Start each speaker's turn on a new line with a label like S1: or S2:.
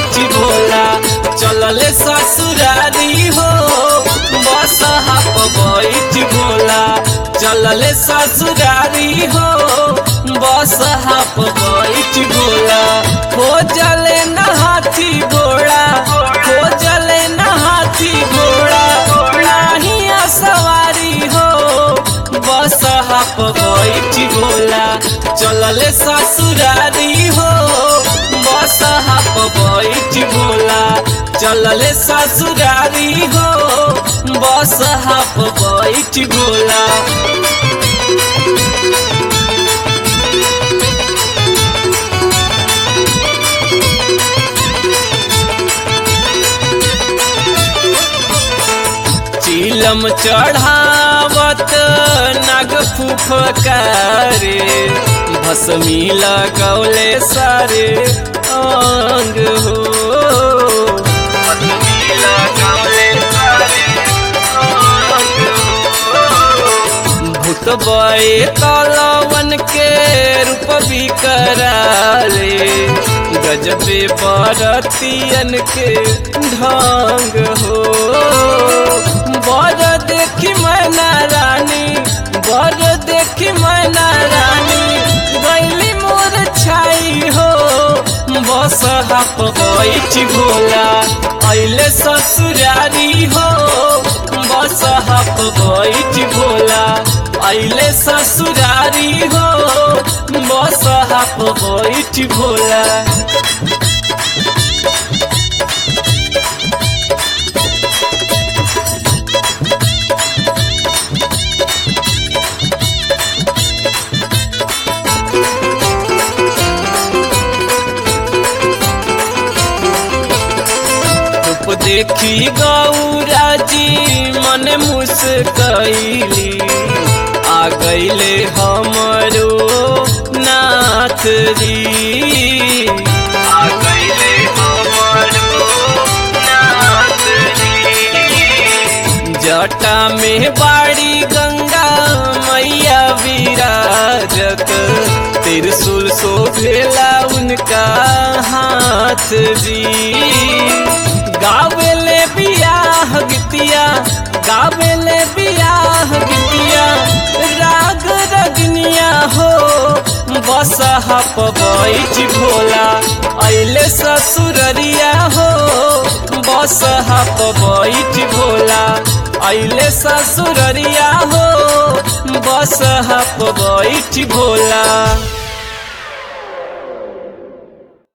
S1: बैठ भोला चलले ससुरारी हो बस हाप बैठ भोला चलले ससुरारी हो बस हाप बैठ भोला हो जले नहाथी घोड़ा हो जले नहाथी घोड़ा नाही सवारी हो बस हाप बैठ भोला चलले ससुरारी हो बस हाप बैठ भोला चलले ससुरारी हो बस हाप बैठ भोला चिलम चढ़ावत नाग फुफकारे भसमी लगौले सारे अंग हो भस्मी लगौले सारे अंग हो। भूत बए कलवन के रूप बिकराले गजबे बरतियन के ढंग हो बर देखी मैना रानी बर देखी मैना रानी गैली मोर छाई हो बस हाप बैठ भोला अले ससुरारी हो बस हाप बैठ भोला अले ससुरारी हो बस हाप बैठ भोला रूप देखी गौरा जी मन मुस्कैली आ गईले हमरो नाथ जी आ गईले हमरो नाथ जी जटा में बाड़ी गंगा मैया विराजत त्रिशूल शोभेला उनका हाथ जी गावेले बियाह गीतिया गावेले बियाह गीतिया राग रगनिया हो बस हप बैठ भोला अले ससुररिया हो बस हप बैठ भोला अले ससुररिया हो बस हप बैठ भोला